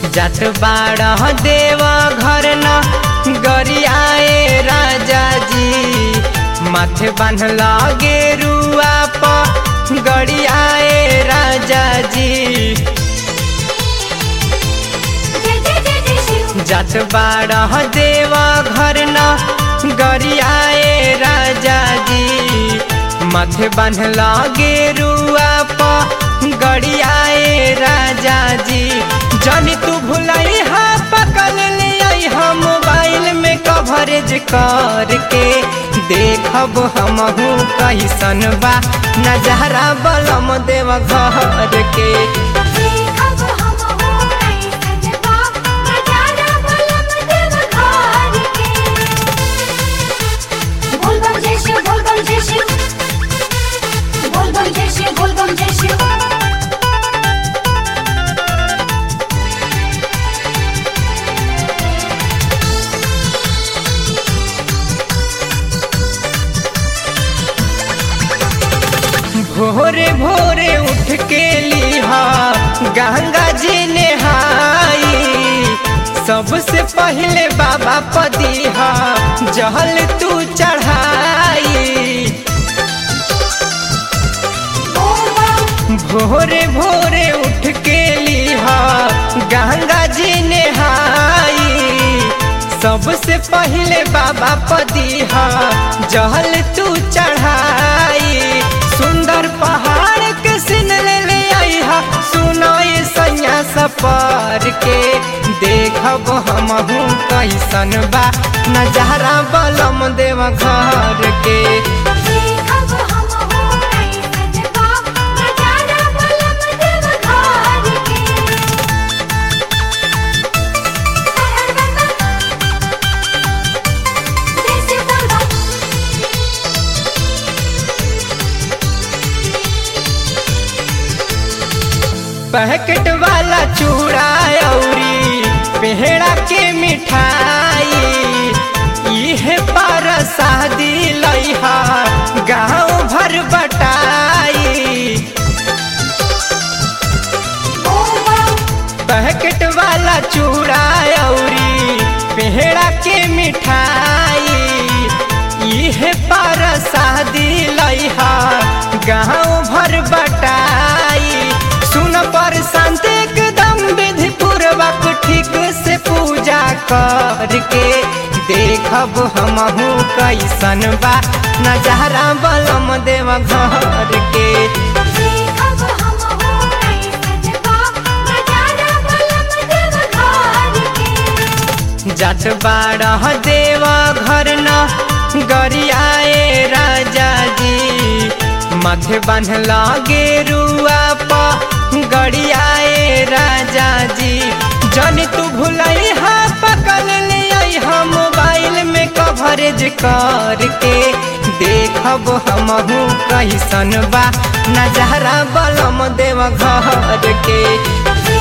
जात बारह देव घर न गरियाए राजा जी माथे बांधल गेरुआ प गरियाए राजा जी जय जय जय जय शिव जात बारह देव घर न गरियाए राजा जी माथे बांधल गेरुआ प गरियाए राजा जी जनी तू भुलाई हा पकड़ ले आई हा मोबाइल में कवरेज करके देखब हमहू कैसन बा नजारा बलम देव घर के देखब हम हो कैसन बा नजारा बलम देव घर के बोल बम जय शिव बोल बम जय शिव बोल बम जय शिव बोल बम जय शिव भोरे भोरे उठ के लिहा गंगा जी नहाई सबसे पहले बाबा पदीहा जहल तू चढ़ाई बोल बम भोरे भोरे उठ के लिहा गंगा जी नहाई सबसे पहले बाबा पदीहा जहल तू चढ़ाई सुंदर पहाड़ के सिन ले ले आई हा सुनो ये सैया सफर के देखब हमहू कैसन बा नजारा बलम देव घर के देखब हम हो कैसन बा नजारा बलम देव घर के हर हर बम जय शिव बोल बम पैकेट वाला चूड़ा औरी पेहड़ा के मिठाई इहे पर शादी लइहा गाँव भर बटाई बोल बम पैकेट वाला चूड़ा औरी पेहड़ा के मिठाई इहे पर शादी लइहा गाँव भर बटाई सुन पर शांत एकदम विधि पूर्वक ठीक से पूजा करके देखब हमहू कैसन बा नजारा बलम देव घर के देखब हम हो कैसन बा नजारा बलम देव घर के जात बारह देव घर न गरियाए राजा जी माथे बांधल गेरुआ प गरियाए राजा जी जनी तू भुलई हा पकड़ ले आई हा मोबाइल में कवरेज करके देखब हमहू कैसन बा नजारा बलम देव घर के देखब